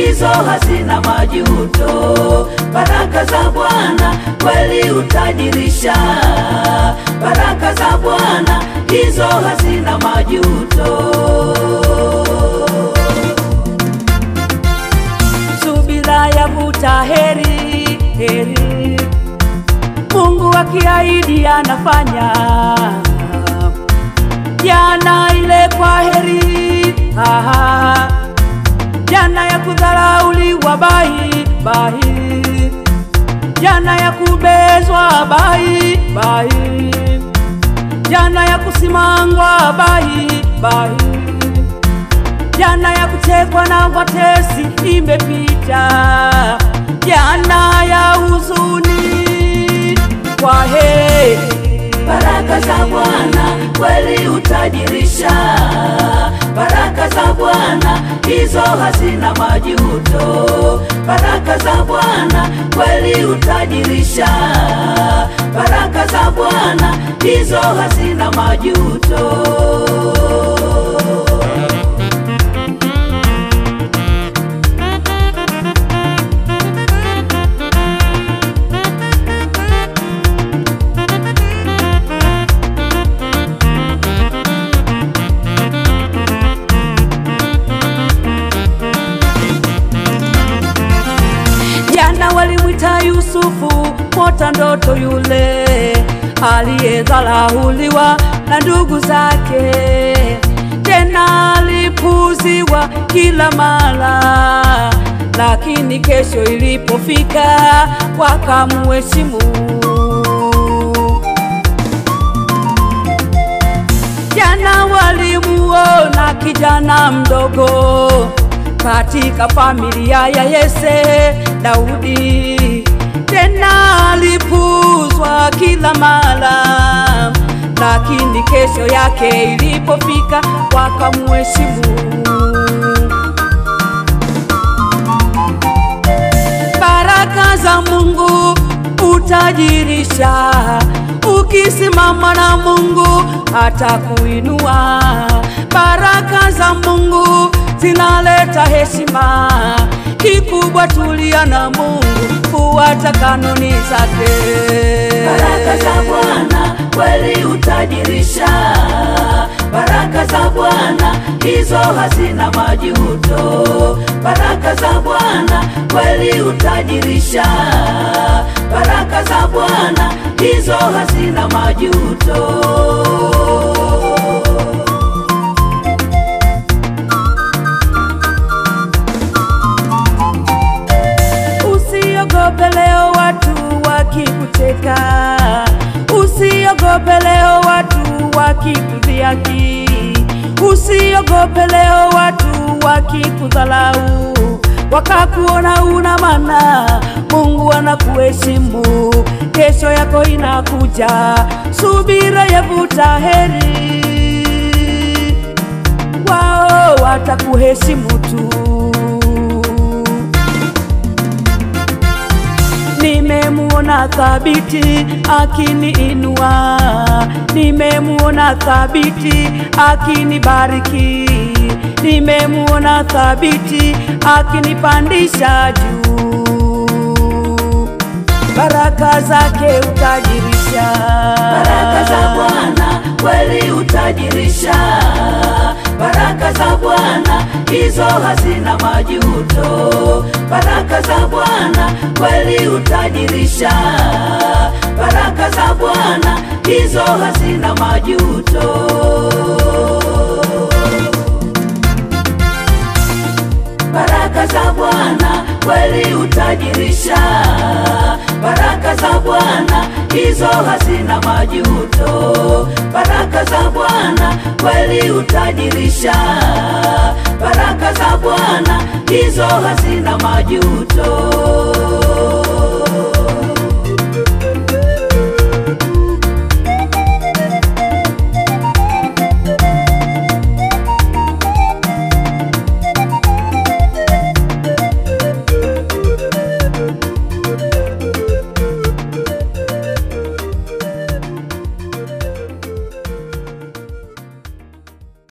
hizo hazina majuto. Baraka za Bwana kweli utajirisha, baraka za Bwana hizo hazina majuto. subira yavuta heri heri, Mungu akiahidi anafanya. Jana ile kwa heri, aha, jana ya kudharauliwa bahi bahi, jana ya kubezwa bahi bahi, jana ya kusimangwa bahi bahi jana ya kuchekwa na watesi imepita, jana ya huzuni kwa heri. Baraka za Bwana kweli utajirisha, baraka za Bwana hizo hazina majuto. Baraka za Bwana kweli utajirisha, baraka za Bwana hizo hazina majuto. Jana walimwita Yusufu mota ndoto yule aliyedharauliwa na ndugu zake, tena alipuziwa kila mara, lakini kesho ilipofika wakamuheshimu. Jana walimuona kijana mdogo katika familia ya Yese Daudi, tena alipuzwa kila mara, lakini kesho yake ilipofika wakamuheshimu. Baraka za Mungu utajirisha, ukisimama na Mungu atakuinua. Baraka za Mungu zinaleta heshima, kikubwa tulia na Mungu, fuata kanuni zake. Baraka za Bwana kweli utajirisha, baraka za Bwana hizo hazina majuto. Baraka za Bwana kweli utajirisha, baraka za Bwana hizo hazina majuto. Usiogope leo watu wakikuteka, usiogope leo watu wakikudhiaki, usiogope leo watu wakikudhalau, wakakuona una maana. Mungu anakuheshimu, kesho yako inakuja, subira yavuta heri, wao watakuheshimu tu. Nimemuona thabiti akiniinua, nimemuona thabiti akinibariki, nimemuona thabiti akinipandisha juu. Baraka zake utajirisha, Baraka za Bwana kweli utajirisha, baraka za Bwana hizo hazina majuto. Baraka za Bwana kweli utajirisha, baraka za Bwana hizo hazina majuto. Baraka za Bwana kweli utajirisha, baraka za Bwana hizo hazina majuto. Baraka za Bwana kweli utajirisha, baraka za Bwana hizo hazina majuto.